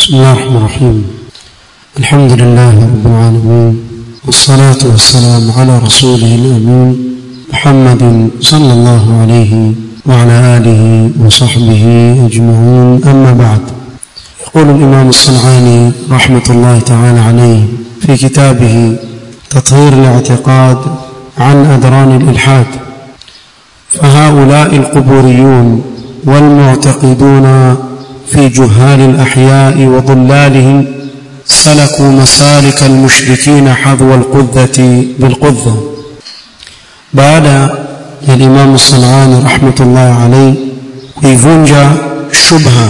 بسم الله الرحمن الرحيم الحمد لله رب العالمين والصلاة والسلام على رسوله الأمين محمد صلى الله عليه وعلى آله وصحبه أجمعين أما بعد يقول الإمام الصنعاني رحمة الله تعالى عليه في كتابه تطهير الاعتقاد عن أدران الإلحاد فهؤلاء القبوريون والمعتقدون في جهال الأحياء وضلالهم سلكوا مسالك المشركين حذو القذة بالقذة بعد الإمام الصنعاني رحمة الله عليه kuivunja shubha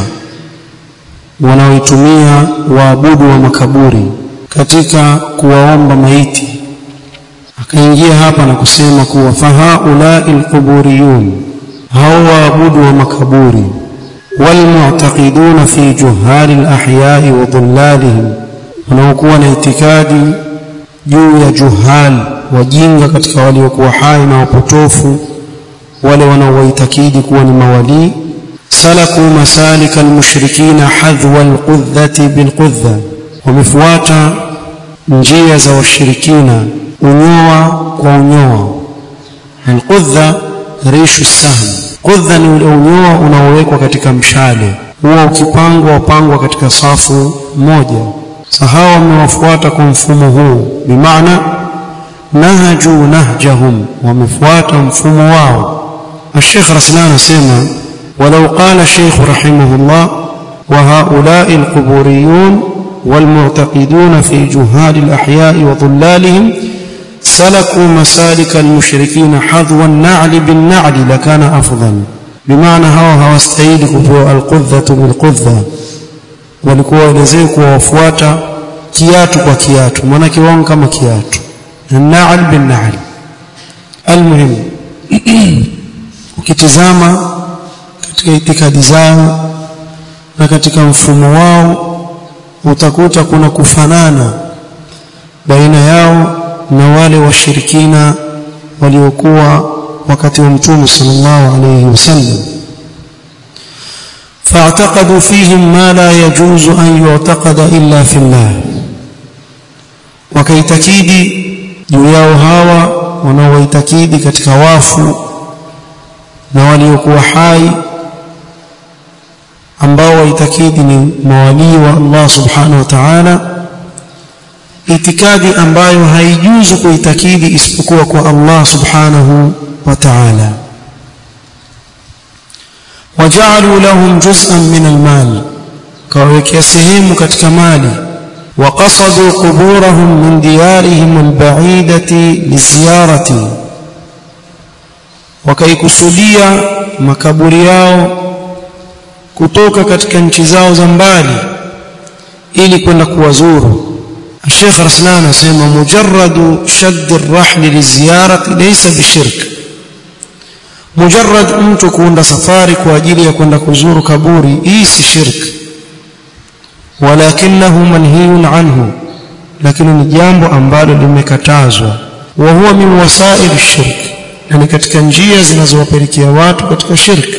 wanaoitumia waabudu wa makaburi katika kuwaomba maiti akaingia hapa na kusema kuwa fahaulai alquburiyun hao waabudu wa makaburi walmu'taqiduna fi juhali alahyai wa dhullalihim wanaokuwa na itikadi juu ya juhal wajinga katika waliokuwa hai na wapotofu wale wanaowaitakidi kuwa ni mawalii salaku masalika almushrikina hadhwa alqudhati bilqudha wamefuata njia za washirikina unyoa kwa unyoa alqudha rishu sahm qudha ni ule unyoa unaowekwa katika mshale huwa ukipangwa wapangwa katika safu moja sahawa wamewafuata kwa mfumo huu bimaana nahaju nahjahum wamefuata mfumo wao الشيخ رسلان سيما ولو قال الشيخ رحمه الله وهؤلاء القبوريون والمعتقدون في جهال الأحياء وضلالهم سلكوا مسالك المشركين حذو النعل بالنعل لكان أفضل بمعنى هوا هوا استعيد القذة بالقذة walikuwa waelezee kuwafuata kiatu kwa kiatu maana kiwango kama kiatu naal bin naal almuhim ukitizama katika itikadi zao na katika mfumo wao utakuta kuna kufanana baina yao na wale washirikina waliokuwa wakati wa mtume sallallahu alayhi wasallam فاعتقدوا فيهم ما لا يجوز أن يعتقد إلا في الله wakaitakidi juu yao hawa wanaoitakidi katika wafu na waliokuwa hai ambao waitakidi ni mawalii wa Allah subhanahu wa ta'ala itikadi ambayo haijuzu kuitakidi isipokuwa kwa Allah subhanahu wa ta'ala وجعلوا لهم جزءا من المال كوكي سهم katika mali وقصدوا قبورهم من ديارهم البعيدة لزيارة وكيكسوديا makaburi yao kutoka katika nchi zao za mbali ili kwenda kuwazuru Sheikh Raslan anasema mujarradu shadd ar-rahl liziyarati laysa bishirk mujarrad mtu kuunda safari kwa ajili ya kwenda kuzuru kaburi hii si shirki walakinahu manhiyun anhu lakini ni jambo ambalo limekatazwa wa huwa min wasail shirk yani katika njia zinazowapelekea watu katika shirki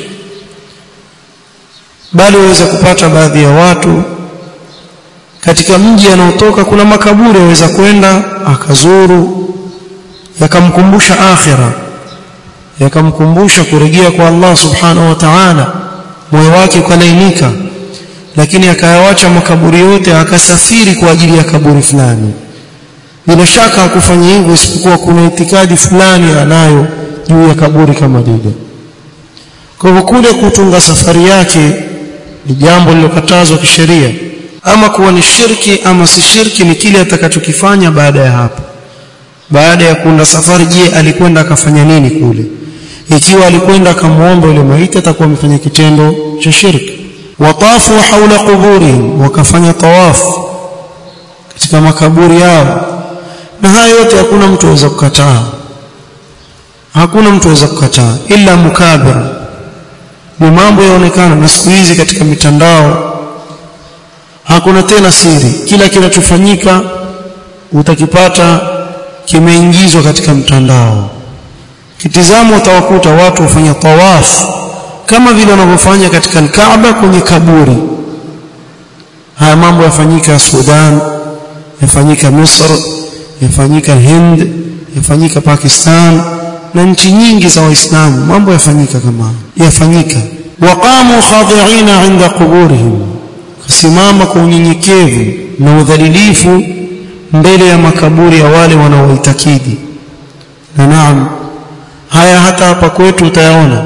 bali waweza kupata baadhi ya watu katika mji anaotoka kuna makaburi aweza kwenda akazuru yakamkumbusha akhira yakamkumbusha kurejea kwa Allah subhanahu wa ta'ala moyo wake ukalainika lakini akayawacha makaburi yote akasafiri kwa ajili ya kaburi fulani bila shaka hakufanya hivyo isipokuwa kuna itikadi fulani anayo juu ya kaburi kama lile kwa hivyo kule kutunga safari yake ni jambo lilokatazwa kisheria ama kuwa ni shirki ama si shirki ni kile atakachokifanya baada ya hapo baada ya kuunda safari je alikwenda akafanya nini kule ikiwa alikwenda akamwomba yule maiti atakuwa amefanya kitendo cha shirki watafu haula quburihim wakafanya tawafu katika makaburi yao na haya yote hakuna mtu aweza kukataa hakuna mtu aweza kukataa ila mukabir ni mambo yaonekana na siku hizi katika mitandao hakuna tena siri kila kinachofanyika utakipata kimeingizwa katika mtandao kitizamo utawakuta watu wafanya tawafu kama vile wanavyofanya katika Kaaba kwenye kaburi haya mambo yafanyika Sudan yafanyika Misr yafanyika Hind yafanyika Pakistan na nchi nyingi za waislamu mambo yafanyika kama yafanyika waqamu khadi'ina 'inda quburihim kusimama kwa unyenyekevu na udhalilifu mbele ya makaburi ya wale wanaoitakidi na naam haya hata hapa kwetu utayaona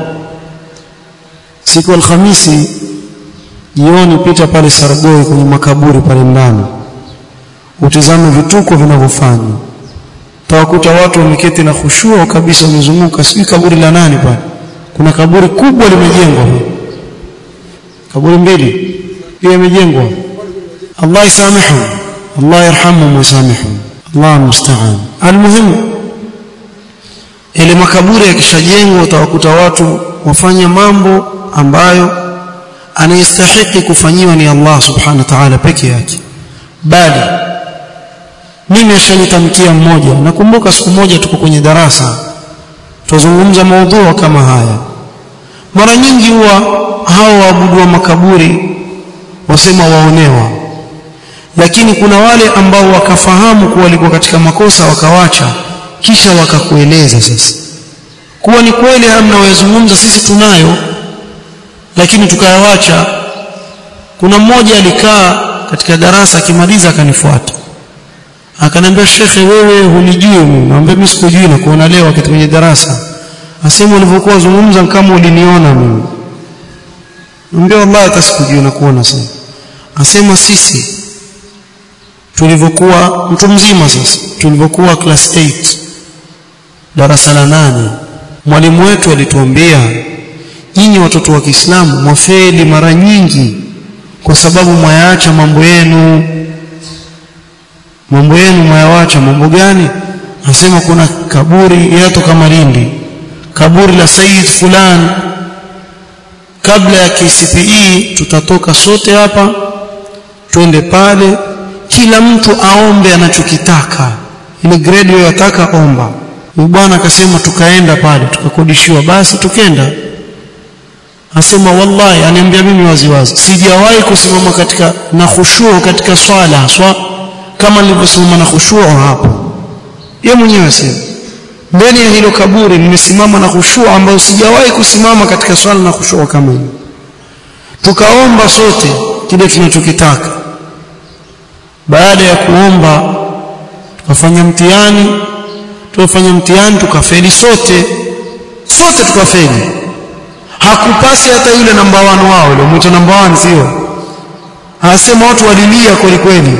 siku alhamisi jioni pita pale Sargoi kwenye makaburi pale ndani utizame vituko vinavyofanywa tawakuta watu wameketi na khushua kabisa wamezunguka sijui kaburi la nani pale kuna kaburi kubwa limejengwa kaburi mbili pia imejengwa Allah isamihu Allah yarhamu musamihu Allah musta'an almuhimu ile makaburi yakishajengwa utawakuta watu wafanya mambo ambayo anayestahiki kufanyiwa ni Allah subhanahu wa ta'ala peke yake bali mimi ashanitamkia mmoja nakumbuka siku moja tuko kwenye darasa tuzungumza maudhui kama haya mara nyingi huwa hao waabudu wa makaburi wasema waonewa lakini kuna wale ambao wakafahamu kuwa walikuwa katika makosa wakawacha kisha wakakueleza sasa kuwa ni kweli haya mnaoyazungumza sisi tunayo lakini tukayawacha kuna mmoja alikaa katika darasa akimaliza akanifuata akaniambia shekhe wewe hunijui mimi naambia mimi sikujui na kuona leo wakati kwenye darasa asema ulivyokuwa uzungumza kama uliniona mimi naambia wallahi hata sikujui na kuona sasa asema sisi tulivyokuwa mtu mzima sasa tulivyokuwa class 8 darasa la nane mwalimu wetu alituambia nyinyi watoto wa Kiislamu mwafeli mara nyingi kwa sababu mwayaacha mambo yenu mambo yenu mwayawacha mambo gani anasema kuna kaburi yatoka Malindi kaburi la Said fulani kabla ya KCPE tutatoka sote hapa twende pale kila mtu aombe anachokitaka ile grade unayotaka omba bwana akasema tukaenda pale tukakodishiwa basi tukenda asema wallahi aniambia mimi waziwazi sijawahi kusimama katika na khushuu katika swala haswa kama nilivyosimama na khushuu hapo yeye mwenyewe asema mbele ya hilo kaburi nimesimama na khushuu ambayo sijawahi kusimama katika swala na khushuu kama hiyo tukaomba sote kile tunachokitaka baada ya kuomba tukafanya mtihani tukafanya mtihani tukafeli sote sote tukafeli hakupasi hata yule namba 1 wao yule mtu namba 1 sio anasema watu walilia kweli kweli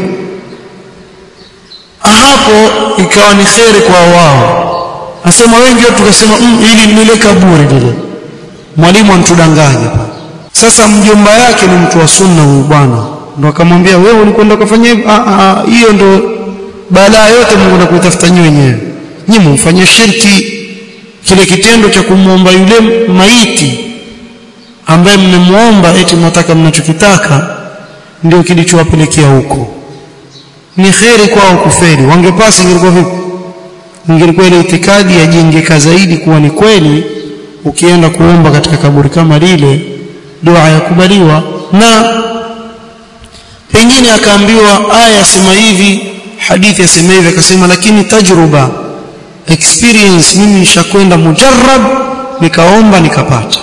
hapo ikawa ni kheri kwa wao asema wengi wetu tukasema mm, ili nile kaburi lile mwalimu antudanganya sasa mjomba yake ni mtu wa sunna huyu bwana ndo akamwambia wewe ulikwenda kufanya hivyo hiyo ndo balaa yote Mungu anakuitafuta nyinyi wenyewe nyinyi mfanye shirki kile kitendo cha kumwomba yule maiti ambaye mmemuomba eti mnataka mnachokitaka ndio kilichowapelekea huko ni kheri kwao kufeli wangepasi ingekuwa vipi ingekuwa ile itikadi yajengeka zaidi kuwa ni kweli ukienda kuomba katika kaburi kama lile dua yakubaliwa na pengine akaambiwa aya sema hivi hadithi yasema hivi akasema lakini tajruba experience mimi nishakwenda mujarrab nikaomba nikapata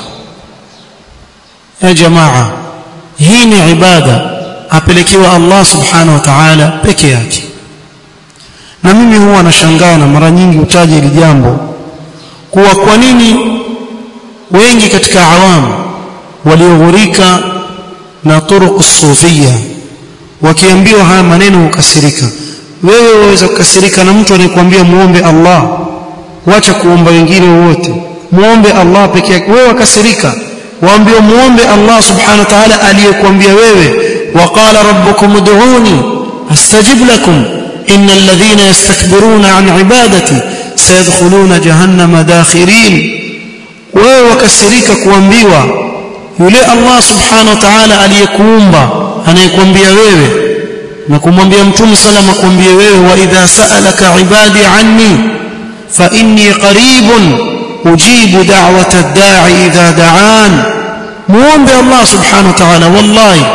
ya jamaa hii ni ibada apelekewa Allah subhanahu wa ta'ala peke yake na mimi huwa nashangaa na mara nyingi utaje hili jambo kuwa kwa nini wengi katika awamu walioghurika na turuq sufia wakiambiwa haya maneno hukasirika wewe waweza kukasirika na mtu anayekwambia muombe Allah wacha kuomba wengine wote muombe Allah peke yake wewe wakasirika waambiwa muombe Allah subhanahu wa ta'ala aliyekwambia wewe waqala rabbukum ud'uni astajib lakum innal ladhina yastakbiruna an ibadati sayadkhuluna jahannama dakhirin wewe wakasirika kuambiwa yule Allah subhanahu wa ta'ala aliyekuumba anayekwambia wewe na kumwambia mtume salama kwambie wewe wa idha sa'alaka ibadi anni fa inni qaribun ujibu da'wata ad-da'i idha da'an muombe Allah subhanahu wa ta'ala wallahi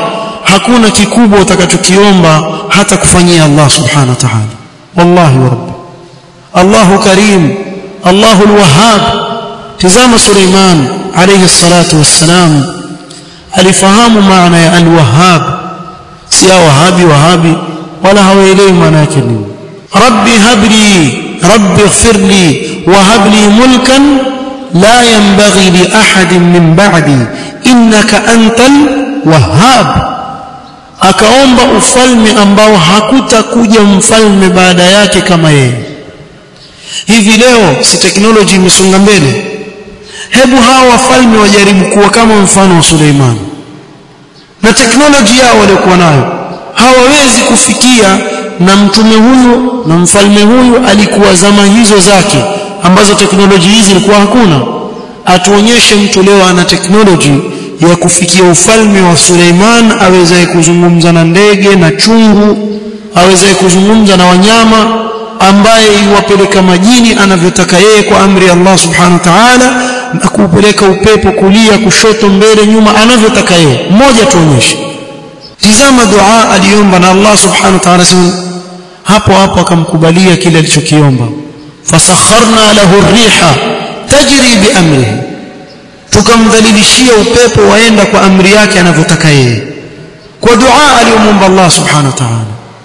hakuna kikubwa utakachokiomba hata kufanyia Allah subhanahu wa ta'ala wallahi wa rabbi Allahu karim Allahu alwahhab tazama Suleiman alayhi salatu wassalam alifahamu maana ya alwahhab si wahabi wahabi wala hawaelewi maana yake nini rabbi habli rabbi ighfir li wa hab li mulkan la yanbaghi li ahadin min ba'di innaka antal wahhab akaomba ufalme ambao hakutakuja mfalme baada yake kama yeye hivi leo si teknoloji imesonga mbele hebu hawa wafalme wajaribu kuwa kama mfano wa Suleiman na teknoloji yao waliokuwa nayo hawawezi kufikia na mtume huyu na mfalme huyu alikuwa zama hizo zake ambazo teknoloji hizi zilikuwa hakuna atuonyeshe mtu leo ana teknoloji ya kufikia ufalme wa Suleiman awezaye kuzungumza na ndege na chungu awezaye kuzungumza na wanyama ambaye iwapeleka majini anavyotaka yeye kwa amri ya Allah subhanahu wa ta'ala na kupeleka upepo kulia kushoto mbele nyuma anavyotaka yeye mmoja tuonyeshe tizama dua aliomba na Allah subhanahu wa ta'ala hapo hapo akamkubalia kile alichokiomba fasakharna lahu riha tajri biamrihi tukamdhalilishia upepo waenda kwa amri yake anavyotaka yeye kwa dua aliyomwomba Allah subhanahu wa ta'ala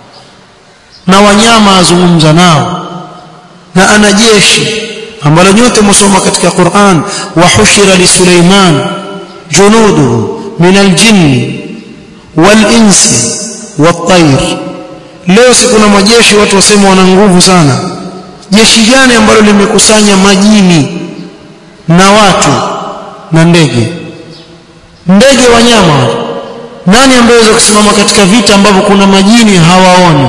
na wanyama azungumza nao na ana jeshi ambalo nyote msoma katika Qur'an wa hushira li Suleiman junuduhu min aljinni wal insi wat tayr leo si kuna majeshi watu wasema wana nguvu sana jeshi gani ambalo limekusanya majini na watu na ndege ndege wanyama nani ambaye anaweza kusimama katika vita ambavyo kuna majini hawaoni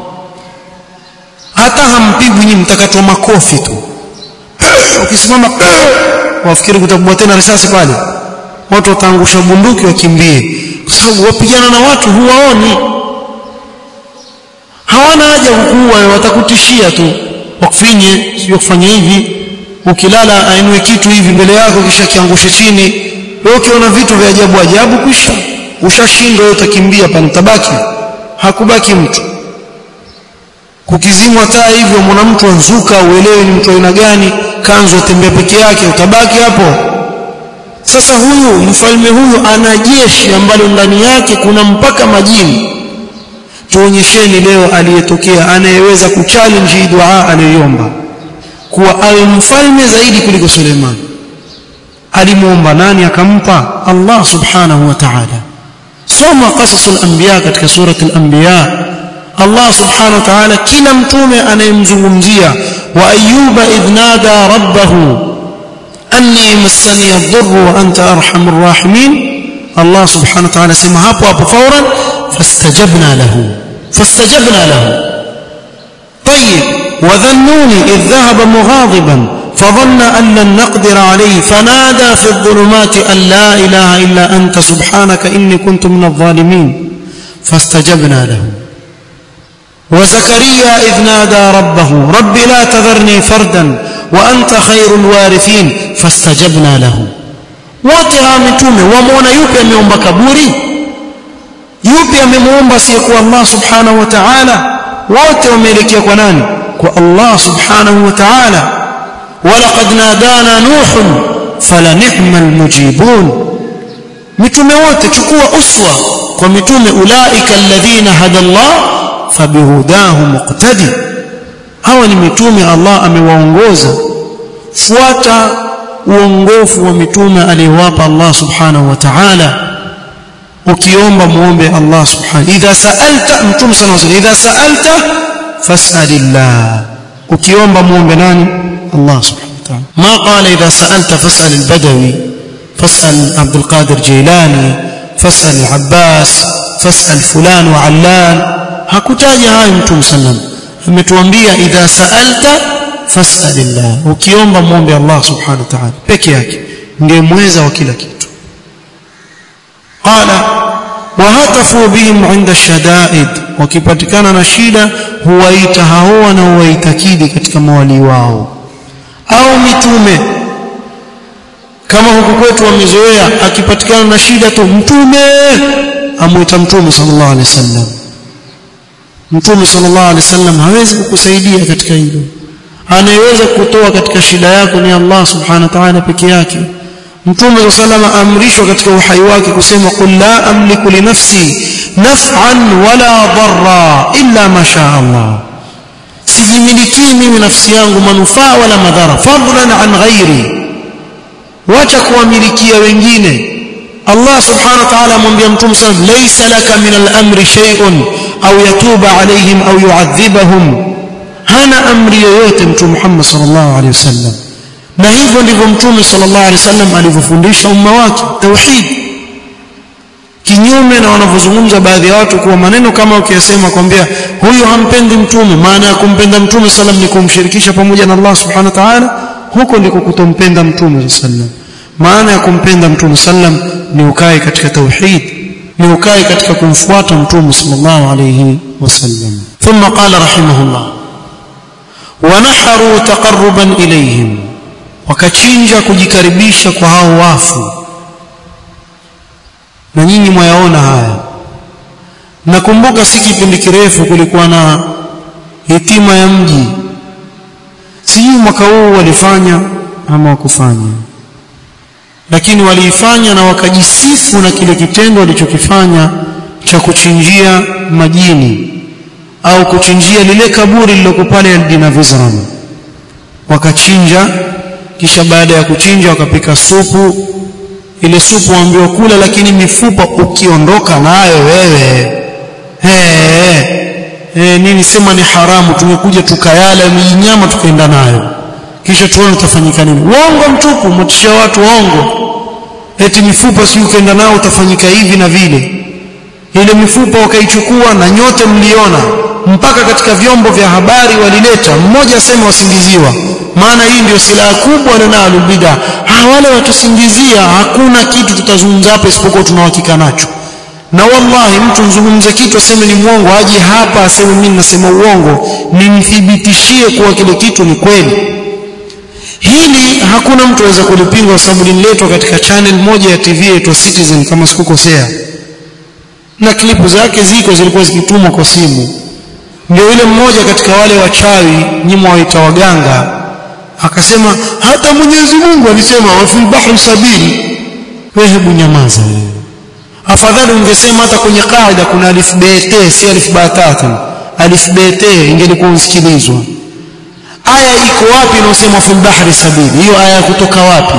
hata hampigwi nyinyi mtakatwa makofi tu ukisimama wafikiri kutabua tena risasi pale watu wataangusha bunduki wakimbie kwa sababu wapigana na watu huwaoni hawana haja kukuua watakutishia tu wakufinye sio kufanya hivi ukilala ainue kitu hivi mbele yako kisha kiangushe chini wewe ukiona vitu vya ajabu ajabu kisha ushashindwa wewe utakimbia pale utabaki hakubaki mtu kukizimwa taa hivyo mwana mtu anzuka uelewe ni mtu aina gani kanzu atembea peke yake utabaki hapo sasa huyu mfalme huyu ana jeshi ambalo ndani yake kuna mpaka majini tuonyesheni leo aliyetokea anayeweza kuchallenge hii dua aliyoomba kuwa awe mfalme zaidi kuliko Suleiman alimuomba nani akampa Allah subhanahu wa ta'ala soma qasasul anbiya katika surati al-anbiya Allah subhanahu wa ta'ala kila mtume anayemzungumzia wa ayyuba idh nada rabbahu anni massani ad-durr wa anta arhamur rahimin Allah subhanahu wa ta'ala sema hapo hapo fauran fastajabna lahu fastajabna lahu طيب وذنوني إذ ذهب مغاضبا فظن أن لن نقدر عليه فنادى في الظلمات أن لا إله إلا أنت سبحانك إني كنت من الظالمين فاستجبنا له وزكريا إذ نادى ربه رب لا تذرني فردا وأنت خير الوارثين فاستجبنا له wote hawa mitume wamuona yupi ameomba kaburi yupi amemuomba asiyekuwa Allah subhanahu wa ta'ala wote wameelekea kwa nani kwa Allah subhanahu wa ta'ala walaqad nadana nuh fala ni'mal mujibun mitume wote chukua uswa kwa mitume ulaika alladhina hada Allah fabihudahu muqtadi hawa ni mitume Allah amewaongoza fuata uongofu wa mitume aliyowapa Allah subhanahu wa ta'ala ukiomba muombe Allah subhanahu idha sa'alta mtume sana sana idha sa'alta fas'alillah ukiomba muombe nani Allah subhanahu wa ta'ala ma qala idha sa'alta fas'al al-badawi fas'al Abdul Qadir Jilani fas'al al-Abbas fas'al fulan wa allan hakutaja hayo mtume sallam ametuambia idha sa'alta fas'alillah ukiomba muombe Allah subhanahu wa ta'ala peke yake ndiye mweza wa kila kitu qala wahatafu bihim inda shadaid wakipatikana na shida huwaita hao na huwaitakidi katika mawali wao au mitume kama huku kwetu wamezoea akipatikana na shida tu mtume amwita mtume sallallahu alaihi wasallam mtume sallallahu alaihi wasallam hawezi kukusaidia katika hilo anayeweza kutoa katika shida yako ni Allah subhanahu wa ta'ala peke yake mtume sallallahu alaihi amrishwa katika uhai wake kusema qul la amliku li nafsi naf'an wala dharra illa ma sha Allah sijimilikii mimi nafsi yangu manufaa wala madhara fadlan an ghairi wacha kuwamilikia wengine Allah subhanahu wa ta'ala amwambia mtume sallallahu laysa laka min al-amri shay'un au yatuba alayhim au yu'adhibahum hana amri yoyote mtume Muhammad sallallahu alayhi wasallam na hivyo ndivyo mtume sallallahu alayhi wasallam alivyofundisha umma wake tauhid kinyume na wanavyozungumza baadhi ya watu kuwa maneno kama ukiyasema kwambia huyu hampendi mtume maana ya kumpenda mtume sallam ni kumshirikisha pamoja na Allah subhanahu wa ta'ala huko ndiko kutompenda mtume sallam maana ya kumpenda mtume sallam ni ukae katika tauhid ni ukae katika kumfuata mtume sallallahu alayhi wasallam thumma qala rahimahullah wanaharu taqarruban ilayhim wakachinja kujikaribisha kwa hao wafu na nyinyi mwayaona haya nakumbuka si kipindi kirefu kulikuwa na hitima ya mji sijui mwaka huu walifanya ama wakufanya lakini waliifanya na wakajisifu na kile kitendo walichokifanya cha kuchinjia majini au kuchinjia lile kaburi lililoko pale Aldina Vizram wakachinja kisha baada ya kuchinja wakapika supu ile supu waambiwa kula lakini mifupa ukiondoka nayo wewe he, he, nini sema ni haramu tumekuja tukayala nyama tukaenda nayo kisha tuone utafanyika nini uongo mtupu mtishia watu uongo eti mifupa si ukaenda nao utafanyika hivi na vile ile mifupa wakaichukua na nyote mliona mpaka katika vyombo vya habari walileta mmoja asema wasingiziwa maana hii ndio silaha kubwa wanalo bid'a ha wale watusingizia hakuna kitu tutazungumza hapa isipokuwa tunahakika nacho na wallahi mtu mzungumze kitu aseme ni mwongo aje hapa aseme mimi nasema uongo nimthibitishie kuwa kile kitu ni kweli hili hakuna mtu aweza kulipinga kwa sababu lililetwa katika channel moja ya TV inaitwa Citizen kama sikukosea na klipu zake ziko zilikuwa zikitumwa kwa simu ndio yule mmoja katika wale wachawi nyimo waita waganga akasema hata Mwenyezi Mungu alisema wa fil bahri sabili wewe hebu nyamaza wewe afadhali ungesema hata kwenye kaida kuna alif bt si alif batatu alif bt ingelikuwa usikilizwa aya iko wapi inayosema fil bahri sabili hiyo aya kutoka wapi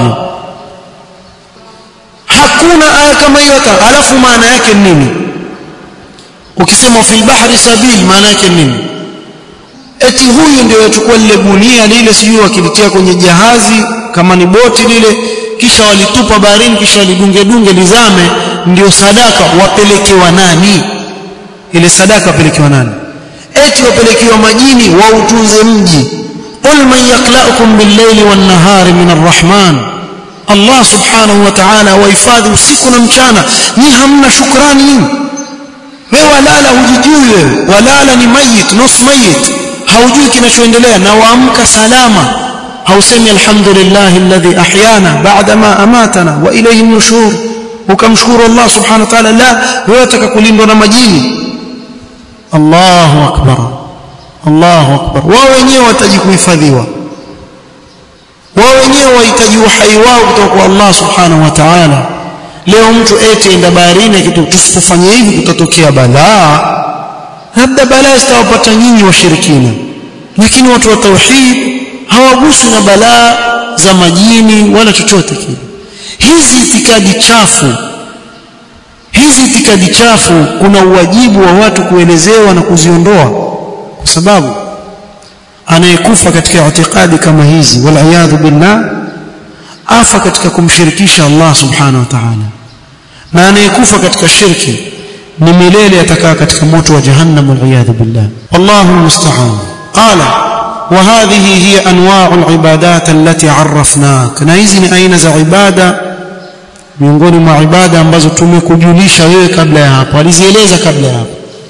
hakuna aya kama hiyo hata alafu maana yake nini ukisema fil bahri sabil maana yake nini eti huyu ndio yachukua lile gunia lile sijui wakilitia kwenye jahazi kama ni boti lile kisha walitupa baharini kisha walidunge dunge lizame ndio sadaka wapelekewa nani ile sadaka wapelekewa nani eti wapelekewa majini wautunze mji qul man yaklaukum bil-layli wan-nahari min ar-rahman Allah subhanahu wa ta'ala wahifadhi usiku na mchana ni hamna shukrani nyinyi wewe walala hujijui wewe walala ni mayit nus mayit haujui kinachoendelea na waamka salama hausemi alhamdulillah alladhi ahyana ba'da ma amatana wa ilayhi nushur ukamshukuru Allah subhanahu wa ta'ala la wewe utaka kulindwa na majini Allahu akbar Allahu akbar wao wenyewe wataji kuhifadhiwa wao wenyewe wahitaji uhai wao kutoka kwa Allah subhanahu wa ta'ala leo mtu eti enda baharini kitu tusipofanya hivi kutatokea balaa labda balaa zitawapata nyinyi washirikina lakini watu wa tauhid hawaguswi na balaa za majini wala chochote kile hizi itikadi chafu hizi itikadi chafu kuna uwajibu wa watu kuelezewa na kuziondoa kwa sababu anayekufa katika itikadi kama hizi wal billah afa katika kumshirikisha Allah subhanahu wa ta'ala na anayekufa katika shirki ni milele atakaa katika moto wa jahannam wal billah wallahu musta'an qala وهذه هي انواع العبادات التي عرفناك na hizi ni aina za ibada miongoni mwa ibada ambazo tumekujulisha wewe kabla ya hapo alizieleza kabla ya hapo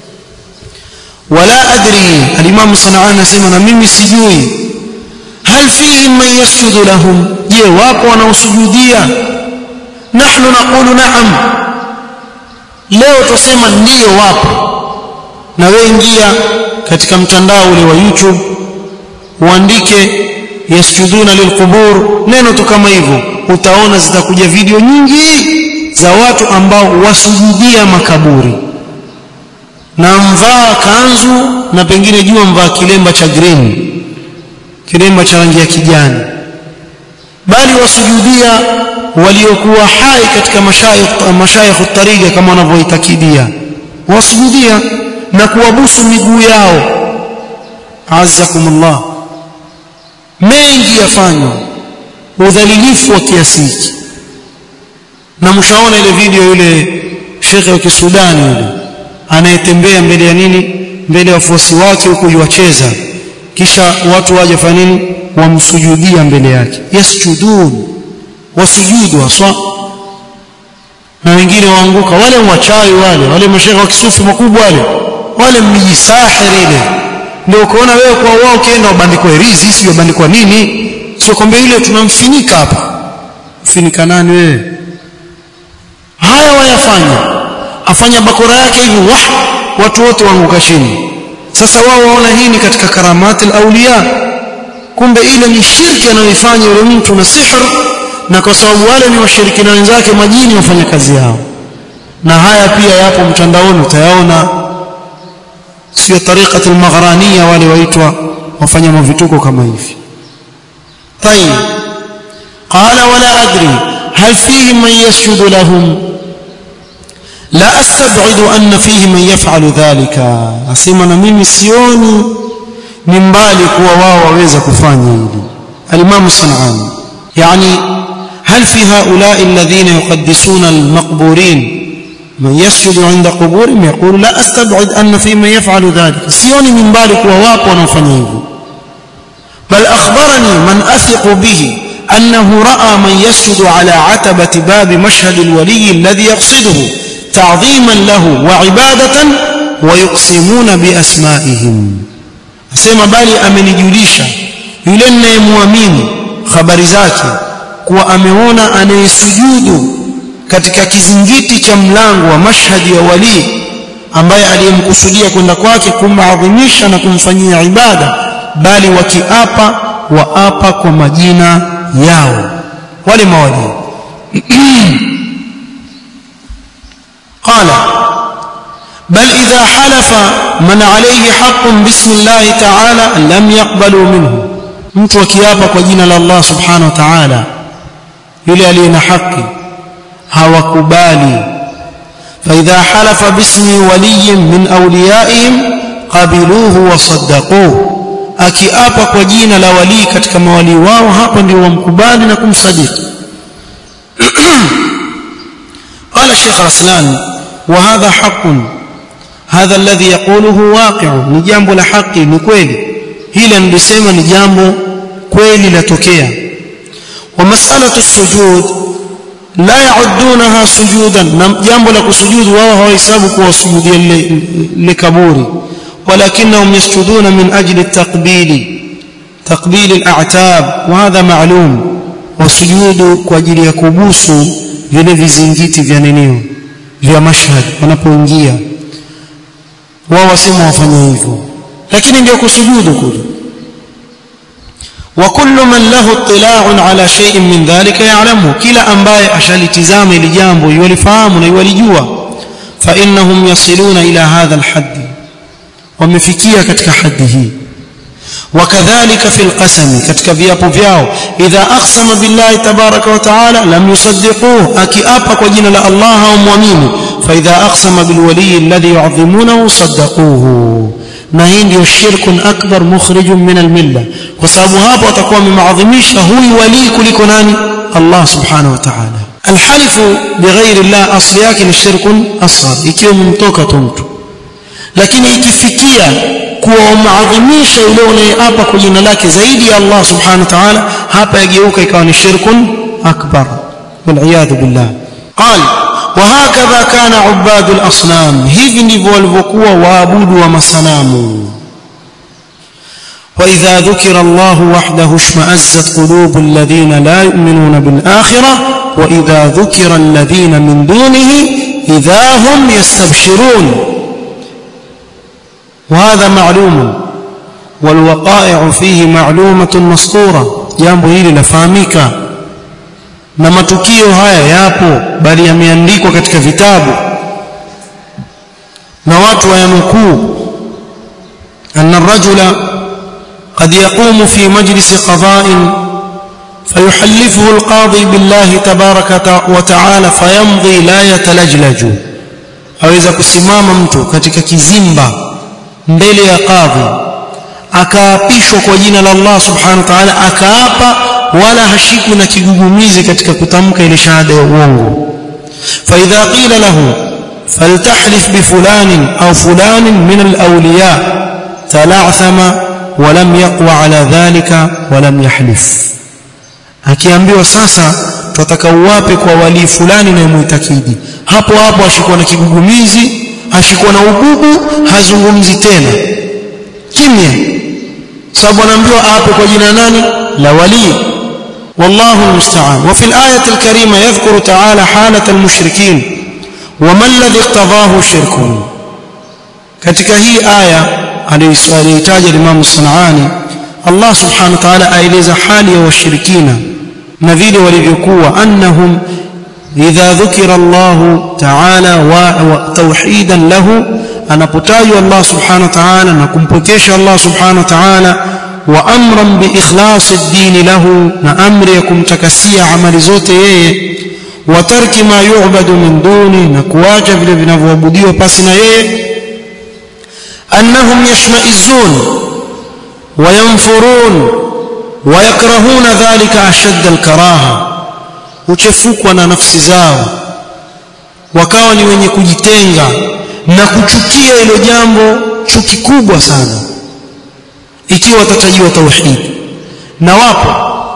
wala adri al-imam sanani anasema na mimi sijui hal fihi man yasjudu lahum je wapo wanaosujudia nahnu naqulu na'am leo tusema ndiyo wapo na wewe ingia katika mtandao ule wa YouTube uandike yasjuduna lilqubur neno tu kama hivyo utaona zitakuja video nyingi za watu ambao wasujudia makaburi na mvaa kanzu na pengine jua mvaa kilemba cha green kilemba cha rangi ya kijani bali wasujudia waliokuwa hai katika mashayikh mashayikh tariqa kama wanavyoitakidia wasujudia na kuwabusu miguu yao azzakumullah mengi yafanywa udhalilifu wa kiasi hiki na mshaona ile video yule shekhe wa kisudani yule anayetembea mbele ya nini mbele ya wafuasi wake huku yuwacheza kisha watu waje fanya nini wamsujudia mbele yake yasjudun wasujudu haswa na wengine waanguka wale wachawi wale wale mashekhe wa kisufi makubwa wale wale mjisahiri ile ndio ukaona wewe kwa wao ukienda ubandikwa herizi sio ubandikwa nini sio kwamba ile tunamfinika hapa mfinika nani wewe haya wayafanya afanya bakora yake hivi wah watu wote waanguka chini sasa wao waona hii ni katika karamati auliya kumbe ile ni shirki anayoifanya yule mtu na sihr na kwa sababu wale ni washirikina wenzake majini wafanya kazi yao na haya pia yapo mtandaoni utayaona sio tariqati al-maghraniya wale waitwa wafanya mavituko kama hivi طيب قال ولا ادري هل فيهم من يسجد لهم لا استبعد ان فيه من يفعل ذلك asema na mimi sioni ni mbali kuwa wao waweza kufanya hili al-imam sanani yani هل في هؤلاء الذين يقدسون المقبورين من يسجد عند قبورهم يقول لا استبعد ان في من يفعل ذلك sioni ni mbali kuwa wapo wanaofanya hivyo بل اخبرني من اثق به انه راى من يسجد على عتبه باب مشهد الولي الذي يقصده تعظيما له وعباده ويقسمون باسمائهم asema bali amenijulisha yule ninayemwamini habari zake kuwa ameona anayesujudu katika kizingiti cha mlango wa mashhadi ya wali ambaye aliyemkusudia kwenda kwake kumadhimisha na kumfanyia ibada bali wakiapa waapa kwa majina yao wale mawali قال بل إذا حلف من عليه حق بسم الله تعالى لم يقبلوا منه mtu akiapa kwa jina la Allah subhanahu wa ta'ala yule aliye na haki hawakubali فإذا حلف باسم ولي من أوليائهم قبلوه وصدقوه akiapa kwa jina la wali katika mawali wao hapo ndio wamkubali na kumsadiki قال الشيخ رسلان وهذا حق هذا الذي يقوله واقع ni jambo la haki ni kweli hili nilisema ni jambo kweli latokea ومسألة السجود لا يعدونها سجودا jambo la kusujudu wao hawahesabu kuwa sujudia likaburi ولكنهم يسجدون من أجل التقبيل تقبيل الأعتاب وهذا معلوم وسجود kwa ajili ya kubusu vile vizingiti vya ninio vya mashhad wanapoingia wao wasema wafanya hivyo lakini ndio kusujudu kule وكل من له اطلاع على شيء من ذلك يعلمه كلا ambaye ashalitizama ili jambo yulifahamu na yulijua فانهم يصلون الى هذا الحد wamefikia katika hadhi hii wakadhalika fil qasami katika viapo vyao idha aqsama billahi tabaraka wa taala lam yusaddiquhu akiapa kwa jina la Allah au muamini fa idha aqsama bil wali alladhi yu'azzimunahu saddaquhu na hii ndio shirkun akbar mukhrijun min al milla kwa sababu hapo atakuwa amemaadhimisha huyu wali kuliko nani Allah subhanahu wa ta'ala alhalifu bighairi Allah asli yake ni shirkun asghar ikiwa mtoka tu mtu lakini ikifikia kuwa umaadhimisha yule unayeapa kwa jina lake zaidi ya Allah subhanahu wa ta'ala hapa yageuka ikawa ni shirkun akbar wal billah qal وهكذا كان عباد الاصنام hivi ndivyo walivyokuwa waabudu wa masanamu واذا ذكر الله وحده اشمئزت قلوب الذين لا يؤمنون بالاخره واذا ذكر الذين من دونه إذا هم يستبشرون وهذا معلوم والوقائع فيه معلومة مسطورة jambo hili lafahamika na matukio haya yapo bali yameandikwa katika vitabu na watu wayanukuu أن الرجل قد يقوم في مجلس قضاء فيحلفه القاضي بالله تبارك وتعالى فيمضي لا يتلجلج aweza kusimama mtu katika kizimba mbele ya kadhi akaapishwa kwa jina la Allah subhanahu wa ta'ala akaapa wala hashikwi na kigugumizi katika kutamka ile shahada ya uongo fa idha qila lahu faltahlif bi fulanin au fulanin min al-awliya tala'thama wa lam yaqwa ala dhalika wa lam yahlif akiambiwa sasa tutataka uwape kwa wali fulani na muitakidi hapo hapo ashikuwa na kigugumizi ashikuwa na ububu hazungumzi tena kimya sababu anaambiwa ape kwa jina nani la wali والله المستعان وفي الآية الكريمة يذكر تعالى حالة المشركين وما الذي اقتضاه شركهم katika hii aya aliyoitaja Imam Sanani Allah subhanahu wa ta'ala aeleza hali ya washirikina na vile walivyokuwa annahum idha dhukira Allah ta'ala wa tauhidan lahu anapotajwa Allah subhanahu wa ta'ala na kumpokesha Allah subhanahu wa ta'ala wa amran bi ikhlas ad-din lahu na amri ya kumtakasia amali zote yeye wa tarki ma yu'badu min duni na kuacha vile vinavyoabudiwa pasi na yeye annahum yashma'izun wa yanfurun wa yakrahuna dhalika ashadda al-karaha uchefukwa na nafsi zao wakawa ni wenye kujitenga na kuchukia hilo jambo chuki kubwa sana ikiwa watatajiwa tauhid na wapo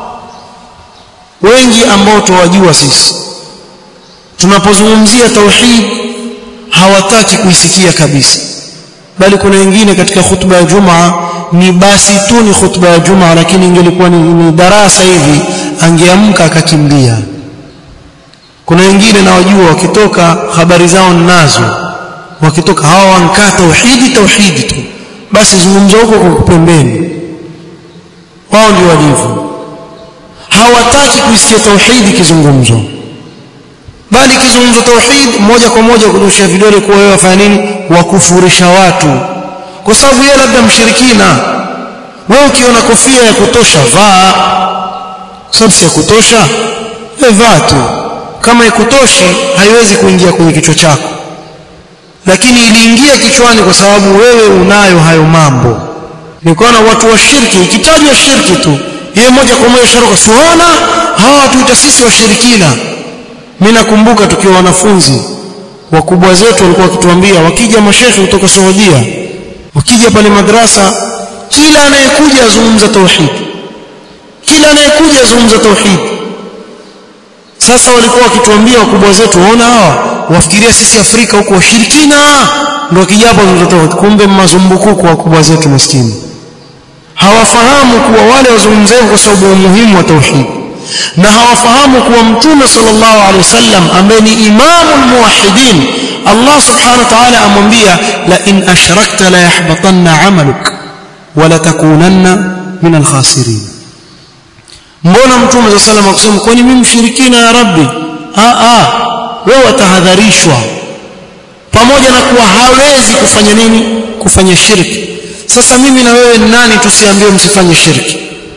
wengi ambao tuwajua sisi tunapozungumzia tauhid hawataki kuisikia kabisa bali kuna wengine katika khutba ya Jumaa ni basi tu ni khutba ya Jumaa lakini ingelikuwa ni, ni darasa hivi angeamka akakimbia kuna wengine nawajua wakitoka habari zao ninazo wakitoka hawa wankaa tauhidi tauhidi tu basi zungumza huko kwa pembeni wao ndio walivyo hawataki kuisikia tauhidi kizungumzo bali kizungumzo tauhid moja kwa moja kunyosha vidole kuwa wewe wafanya nini wakufurisha watu kwa sababu yeye labda mshirikina wewe ukiona kofia ya kutosha vaa sababu si ya kutosha wewe vaa tu kama ikutoshi haiwezi kuingia kwenye kichwa chako lakini iliingia kichwani kwa sababu wewe unayo hayo mambo nikaona watu wa shirki ikitajwa shirki tu yeye moja kwa moja sharuka siona hawa watuita sisi washirikina mimi nakumbuka tukiwa wanafunzi wakubwa zetu walikuwa wakituambia wakija mashekhi kutoka Saudia wakija pale madrasa kila anayekuja azungumza tauhid kila anayekuja azungumza tauhid sasa walikuwa wakituambia wakubwa zetu waona hawa wafikiria sisi Afrika huko washirikina ndio kijapo tauhid kumbe mazumbuku kwa wakubwa zetu maskini hawafahamu kuwa wale wazungumzao kwa sababu ya umuhimu wa tauhid na hawafahamu kuwa mtume sallallahu alaihi wasallam ambaye ni imamul muwahhidin Allah subhanahu wa ta'ala amwambia la in ashrakta la yahbatanna amaluk wa la takunanna min alkhasirin mbona mtume sallallahu alaihi wasallam akusema kwani mimi mshirikina ya rabbi a a wewe watahadharishwa pamoja na kuwa hawezi kufanya nini kufanya shirki sasa mimi na wewe nani tusiambiwe msifanye shirki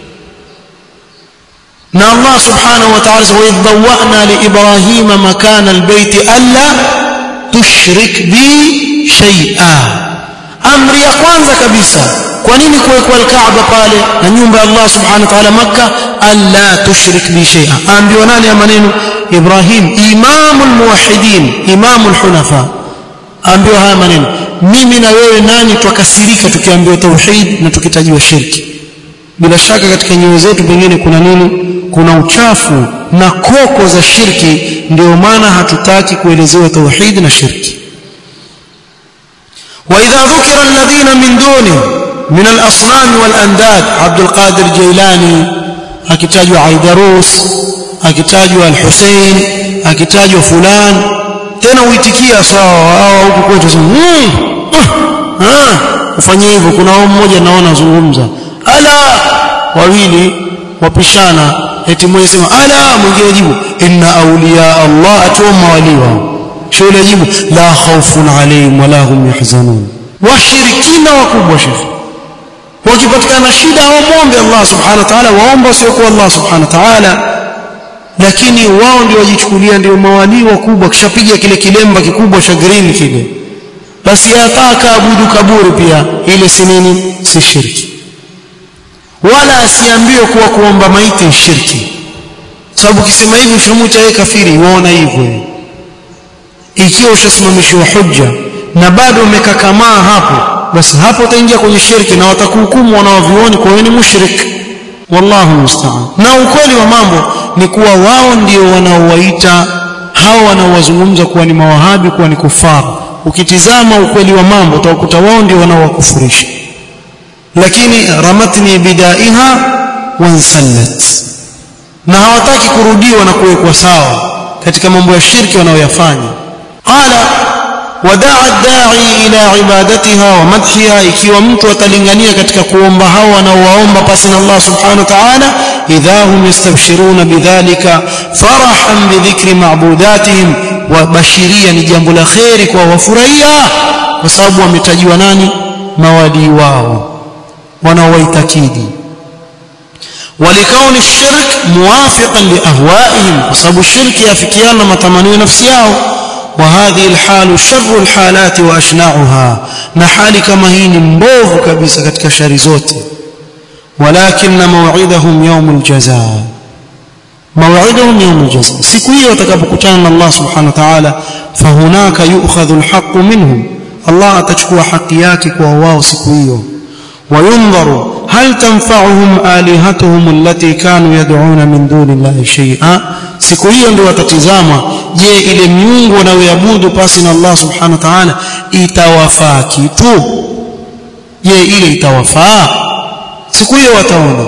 na Allah subhanahu wa ta'ala wa idhawna li ibrahima makana albayt alla tushrik bi shay'a amri ya kwanza kabisa kwa nini kuwekwa alkaaba pale na nyumba ya Allah subhanahu wa ta'ala makka alla tushrik bi shay'a ambiwa nani ya maneno ibrahim imamul muwahhidin imamul hunafa ambiwa haya maneno mimi na wewe nani twakasirika tukiambiwa tauhid na tukitajiwa shirki bila shaka katika nyoyo zetu pengine kuna nini kuna uchafu na koko za shirki ndio maana hatutaki kuelezewa tauhid na shirki واذا ذكر الذين من دونه من الاصنام والانداد عبد القادر جيلاني akitajwa Aidarus akitajwa Al-Hussein akitajwa fulan tena uitikia sawa au huku kwetu sema mm, uh, ah ufanye hivyo kuna wao mmoja naona zungumza ala wawili wapishana eti mmoja sema ala mwingine jibu inna awliya Allah atuma wali wao shule jibu la khawfun alayhim wala hum yahzanun washirikina wakubwa shekhi wakipatikana shida waombe Allah subhanahu wa ta'ala waomba sio kwa Allah subhanahu wa ta'ala lakini wao ndio wajichukulia ndio mawali wakubwa kishapiga kile kilemba kikubwa cha green kile basi yataka abudu kaburi pia ile si nini si shirki wala asiambiwe kuwa kuomba maiti shirki sababu ukisema hivi ushamuita yeye kafiri waona hivyo ikiwa ushasimamishwa hujja na bado umekakamaa hapo basi hapo utaingia kwenye shirki na watakuhukumu wanaovioni kwa wewe ni mushrik wallahu musta'an na ukweli wa mambo ni kuwa wao ndio wanaowaita hao wanaowazungumza kuwa ni mawahabi kuwa ni kufaru ukitizama ukweli wa mambo utakuta wao ndio wanaowakufurisha lakini ramatni bidaiha wansallat na hawataki kurudiwa na kuwekwa sawa katika mambo ya shirki wanaoyafanya qala wadaa dai ila ibadatiha wa madhiha ikiwa mtu atalingania katika kuomba hao wanaowaomba pasi na Allah subhanahu wa ta'ala idha hum yastabshiruna bidhalika farahan bidhikri ma'budatihim wa bashiria ni jambo la khairi kwa wafurahia kwa sababu wametajiwa nani mawali wao wanaowaitakidi ولكون الشرك موافقا لأهوائهم وسبب الشرك يفكيان متمنوا نفسيهم وهذه الحال شر الحالات واشنعها نحالي كما هي مبوvu kabisa katika shari zote ولكن موعدهم يوم الجزاء موعدهم يوم الجزاء siku hiyo watakapokutana na Allah subhanahu wa ta'ala fahunaka yu'khadhu alhaq minhum Allah atachukua haki yake kwa wao siku hiyo وينظر هل تنفعهم آلهتهم التي كانوا يدعون من دون الله شيئا siku hiyo ndio watatizama je ile miungu wanayoabudu pasi na Allah subhanahu wa ta'ala itawafaa kitu je ile itawafaa siku hiyo wataona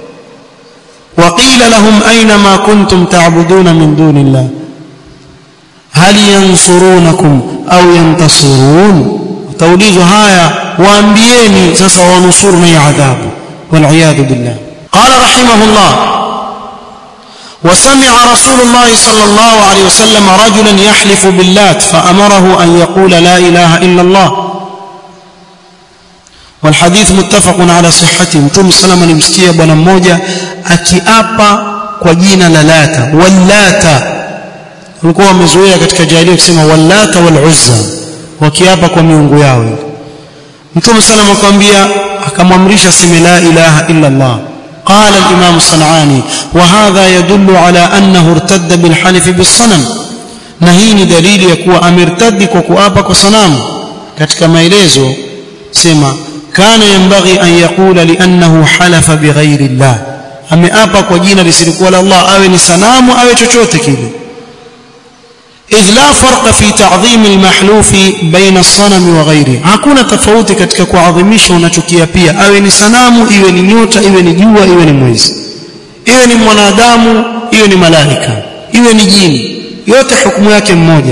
وقيل لهم أين ما كنتم تعبدون من دون الله هل ينصرونكم أو ينتصرون توليز هايا waambieni sasa wanusuru na adhabu waliyadhu billah qala rahimahullah وسمع رسول الله صلى الله عليه وسلم رجلا يحلف باللات فأمره أن يقول لا إله إلا الله والحديث متفق على صحته متوم سلام alimsikia bwana mmoja akiapa kwa jina la lata wallata walikuwa wamezoea katika jahiliya kusema wallata wal uzza wakiapa kwa miungu yao mtume sallam akamwambia akamwamrisha sema la ilaha illa allah قال الإمام الصنعاني وهذا يدل على أنه ارتد بالحلف بالصنم نهيني دليل يكون أمرتد وكؤابا كصنام katika maelezo sema kana yanbaghi an yaqula li'annahu halafa bighairi Allah ameapa kwa jina lisilikuwa la Allah awe ni sanamu awe chochote kile إذ لا فرق في تعظيم المحلوف بين الصنم وغيره hakuna tofauti katika kuadhimisha unachokia pia awe ni sanamu iwe ni nyota iwe ni jua iwe ni mwezi iwe ni mwanadamu iwe ni malaika iwe ni jini yote hukumu yake mmoja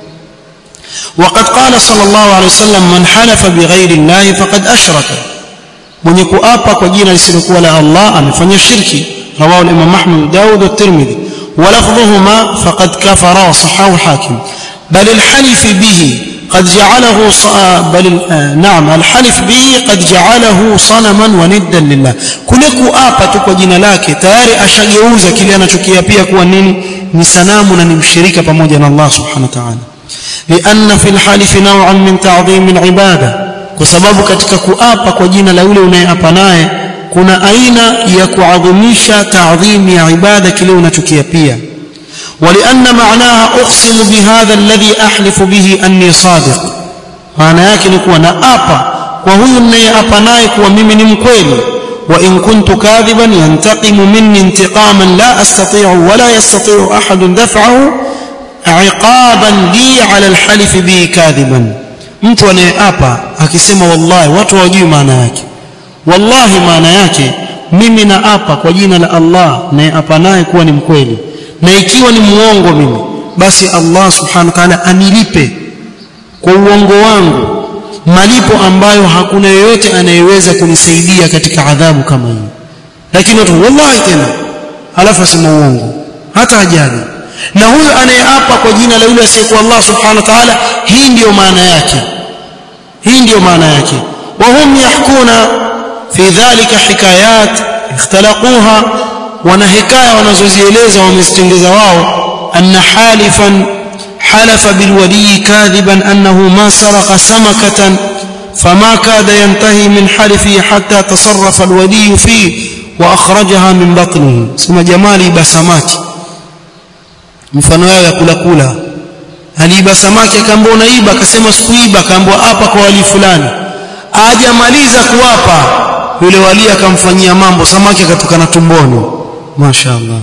وقد قال صلى الله عليه وسلم من حلف بغير الله فقد أشرك mwenye kuapa kwa jina lisilokuwa la Allah amefanya shirki رواه الإمام أحمد داود والترمذي ولفظهما فقد كفر وصححه الحاكم بل الحلف به قد جعله ص... بل نعم الحلف به قد جعله صنما وندا لله kuliko apa tu kwa jina lake tayari ashageuza kile anachokiapia kuwa nini ni sanamu na ni mshirika pamoja na Allah subhanahu wa ta'ala لأن في الحلف نوعا من تعظيم العبادة kwa sababu katika kuapa kwa jina la yule unayeapa naye kuna aina ya kuadhimisha taadhim ya ibada kile unachokiapia ولأن معناها أقسم بهذا الذي أحلف به أني صادق maana yake ni kuwa naapa kwa huyu ninayeapa naye kuwa mimi ni mkweli وإن كنت كاذبا ينتقم مني انتقاما لا أستطيع ولا يستطيع أحد دفعه عقابا لي على الحلف به كاذبا mtu anayeapa akisema wallahi watu hawajui maana yake wallahi maana yake mimi naapa kwa jina la Allah nayeapa naye kuwa ni mkweli na ikiwa ni muongo mimi basi Allah subhanahu wa ta'ala anilipe kwa uongo wangu malipo ambayo hakuna yeyote anayeweza kunisaidia katika adhabu kama hii lakini watu wallahi tena alafu asema uongo hata ajali na huyo anayeapa kwa jina la yule asiyekuwa Allah subhanahu wa ta'ala hii ndiyo maana yake hii ndiyo maana yake wahum yahkuna fi dhalika hikayat ikhtalaquha wana hikaya wanazozieleza wamezitengeza wao anna halifan حلف بالولي كاذبا أنه ما سرق سمكة فما كاد ينتهي من حلفه حتى تصرف الولي فيه وأخرجها من بطنه سمى جمالي بسماتي mfano yao ya kula kula aliiba samaki akaambia unaiba akasema sikuiba akaambia hapa kwa wali fulani ajamaliza kuwapa yule wali akamfanyia mambo samaki akatoka na tumboni mashaallah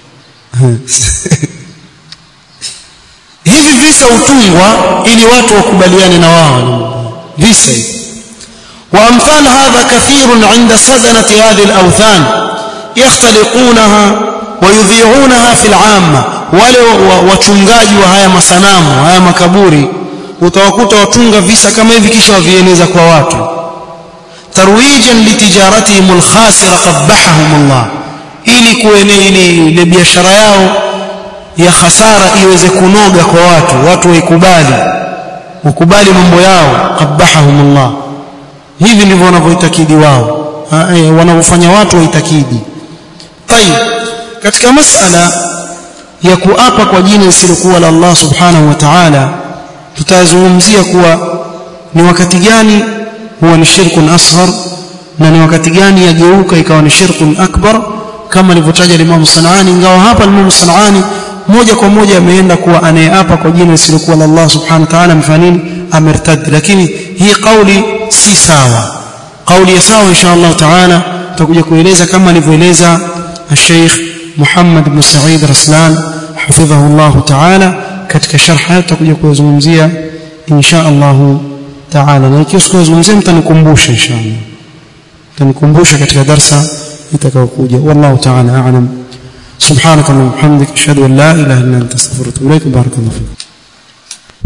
hivi visa utungwa ili watu wakubaliane na wao visa hivi وامثال هذا كثير عند سدنه هذه الاوثان يختلقونها ويذيعونها في العامه wale wachungaji wa haya masanamu haya makaburi utawakuta watunga visa kama hivi kisha wavieneza kwa watu tarwijan litijaratihim alkhasira qabbahahum Allah ili kuene ile biashara yao ya hasara iweze kunoga kwa watu watu waikubali wakubali mambo yao qabbahahum Allah hivi ndivyo wanavyoitakidi wao wanavyofanya watu waitakidi tayib katika masala ya kuapa kwa jina lisilokuwa la Allah subhanahu wa ta'ala tutazungumzia kuwa ni wakati gani huwa ni shirkun asghar na ni wakati gani yageuka ikawa ni shirkun akbar kama alivyotaja Imam Sanani ingawa hapa Imam Sanani moja kwa moja ameenda kuwa anayeapa kwa jina lisilokuwa la Allah subhanahu wa ta'ala mfanini amertad lakini hii kauli si sawa kauli ya sawa insha Allah ta'ala tutakuja kueleza kama alivyoeleza Sheikh Muhammad ibn Sa'id Raslan hafidhahu Allah ta'ala katika sharh haya tutakuja kuzungumzia insha Allah ta'ala na ikiwa sikuzungumzia mtanikumbusha insha Allah mtanikumbusha katika darsa itakayokuja wallahu ta'ala a'lam سبحانك اللهم وبحمدك اشهد ان لا اله الا انت استغفرك واتوب اليك بارك الله فيك